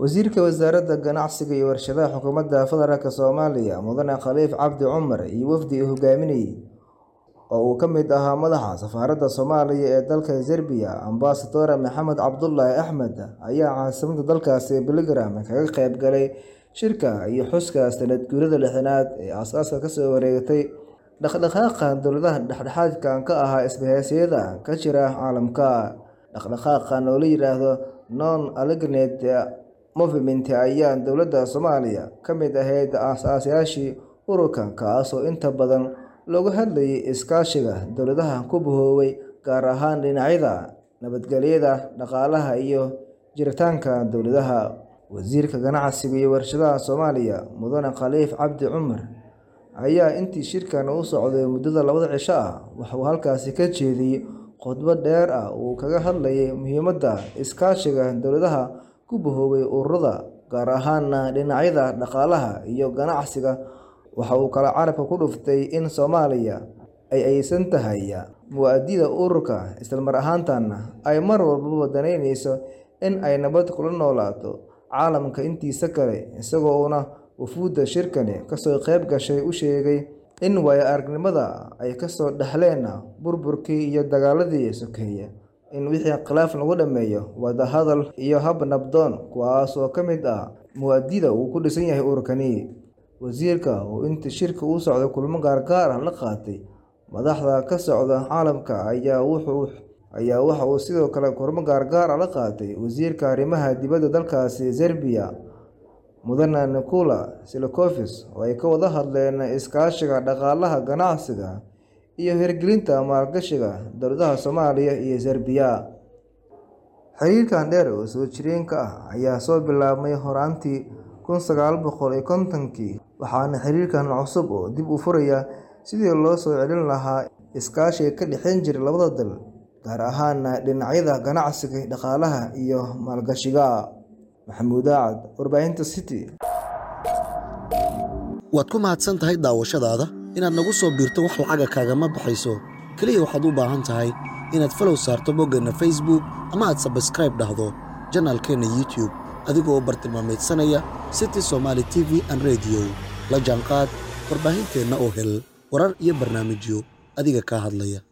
Wasiirka Wasaaradda Ganacsiga iyo Warshadaha Xukuumadda Federaalk Soomaaliya Mudane Khaliif Cabdi Cumar iyo wafdi uu hogaaminayay oo uu ka mid ahaa madaxa safaaradda Soomaaliya ee dalka Serbiya Ambassador Maxamed Cabdullaahi Axmed ayaa caasimadda dalkaasi Belgrade kaga qayb galay shirka iyo xuska sanad guurida lixdanaad ee aasaaska kasoo wareegtay dhaqdhaqaaqa dowladaha dhexdhexaadka ka ah isbahaysiyada ka jira caalamka. Dhaqdhaqaaqan oo la yiraahdo Non-Aligned Movement ayaa dowladda Soomaaliya ka mid ahayd aasaasiyaashii ururkan kaas oo inta badan looga hadlayay iskaashiga dowladaha ku bahoobay gaar ahaan dhinacyada nabadgelyada, dhaqaalaha iyo jiritaanka dowladaha. Wasiirka Ganacsiga iyo Warshadaha Soomaaliya Mudane Khaliif Cabdi Cumar ayaa intii shirkan u socday muddada labada cisho ah waxa uu halkaasi ka jeediyay khudbad dheer oo uu kaga hadlayay muhiimadda iskaashiga dowladaha ku bahoobay ururada, gaar ahaan dhinacyada dhaqaalaha iyo ganacsiga. Waxa uu kaloo carabka ku dhuftay in Soomaaliya ay aysan tahay muwaadiniinta ururka, isla mar ahaantaana ay mar walba danaynayso in ay nabad kula noolaato caalamka intiisa kale. Isagoona wufuudda shirkani kasoo qayb gashay u sheegay in waayo-aragnimada ay kasoo dhaxleen burburkii iyo dagaaladii sokeeye in wixii khilaaf lagu dhammeeyo wada hadal iyo hab nabdoon, kuwaas oo ka mid ah mabaadi'da uu ku dhisan yahay ururkani. Wasiirka oo intii shirka u socday kulamo gaar ah la qaatay madaxda ka socda caalamka ayaa waxa uu sidoo kale kulamo gaar ah la qaatay Wasiirka Arrimaha Dibadda dalkaasi Serbiya Mudane Nikola Selakovic oo ay ka wada hadleen iskaashiga dhaqaalaha, ganacsiga iyo hirgelinta maalgashiga dowladaha Soomaaliya iyo Serbiya. Xiriirkan dheer oo soo jireenka ah ayaa soo bilaabmay horraantii kun sagaal boqol iyo kontonkii waxaana xiriirkan cusub uu dib u furayaa sidii loo soo celin lahaa iskaashiga ka dhexeyn jiray labada dal, gaar ahaan dhinacyada ganacsiga, dhaqaalaha iyo maalgashiga. Maxamuud Aacad, Warbaahinta City. Waad ku mahadsan tahay daawashadaada. Inaad nagu soo biirto wax lacaga kaagama baxayso. Kaliya waxaad u baahan tahay inaad follow saarto boggeenna Facebook ama aad subscribe dhahdo janaalkeenna YouTube adigoo bartilmaameedsanaya City Somali TV and Radio. La jaanqaad warbaahinteenna oo hel warar iyo barnaamijyo adiga kaa hadlaya.